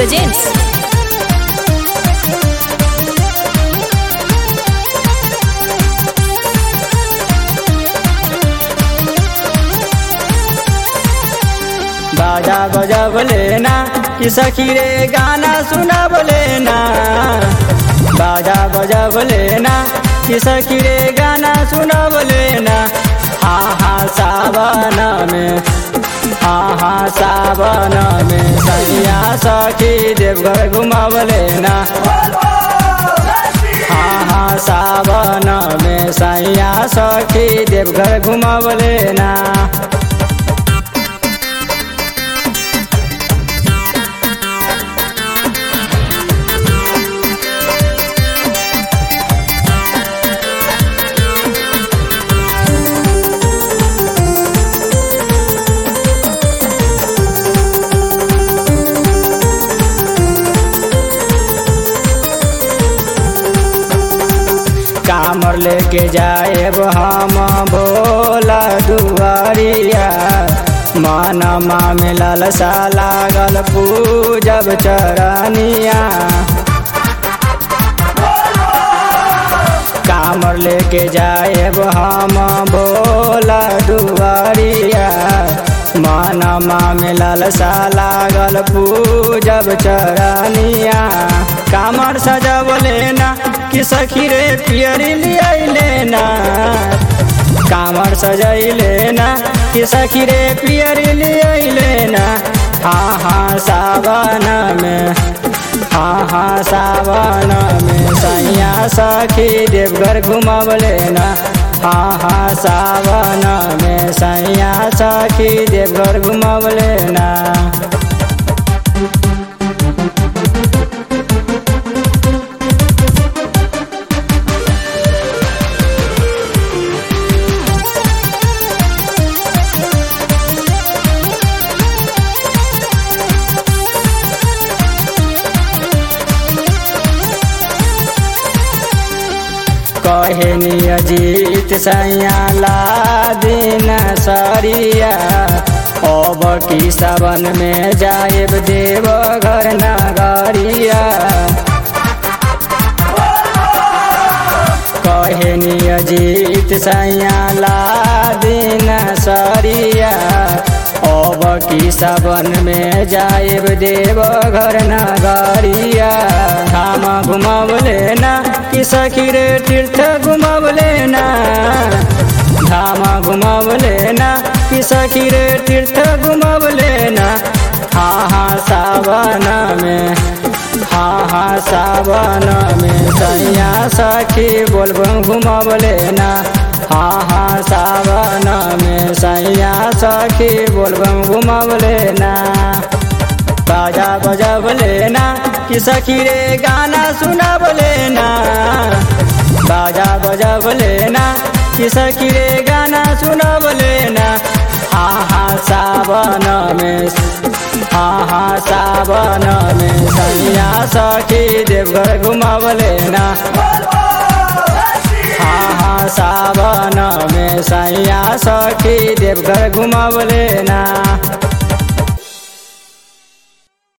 presents बाजा बजब लेना कि सखी रे गाना सुनब लेना बाजा बजब लेना कि सखी रे गाना सुनब लेना हा हा सावन में हा हा सावन में सैया सखी देवघर घुमब लेना हा हा सावन में सैया सखी देवघर घुमब लेना कामर लेके जाएब हम भोला दुआरिया मानमा में ललसा लागल पूजब चरनिया कामर लेके जाएब हम भोला दुआरिया मानमा में ललसा लागल पूजब चरनिया कामर सजब लेना कि सखी रे पियरी लिया लेना कामर सजई लेना कि सखी रे पियरी लिया लेना हाँ हाँ सावन में हाँ हाँ सावन में सैया सखी देवघर घुमब लेना हाँ हाँ सावन में सैया सखी देवघर घुमब लेना कहनी अजीत सैया ला दिन सरिया अब की सावन में जाएब देव घर नगरिया कहनी अजीत सैया ला दिन सरिया अब की सावन में जाएब देव घर नगरिया धाम घुमब लेना कि सखी रे तीर्थ घुमब लेना धाम घुमब लेना कि सखी रे तीर्थ घुमब लेना हाँ हाँ सावन में हाँ हाँ सावन में सैया सखी बोलबम घुमब लेना हाँ हाँ सावन में सैया सखी बोलबम घुमब लेना बाजा बजब लेना कि सखी रे गाना सुनब लेना बाजा बजब लेना कि सखी रे गाना सुनब लेना हाँ हाँ सावन में हाँ हाँ सावन में सैया सखी देवघर घुमब लेना हाँ हाँ सावन में सैया सखी देवघर घुमब लेना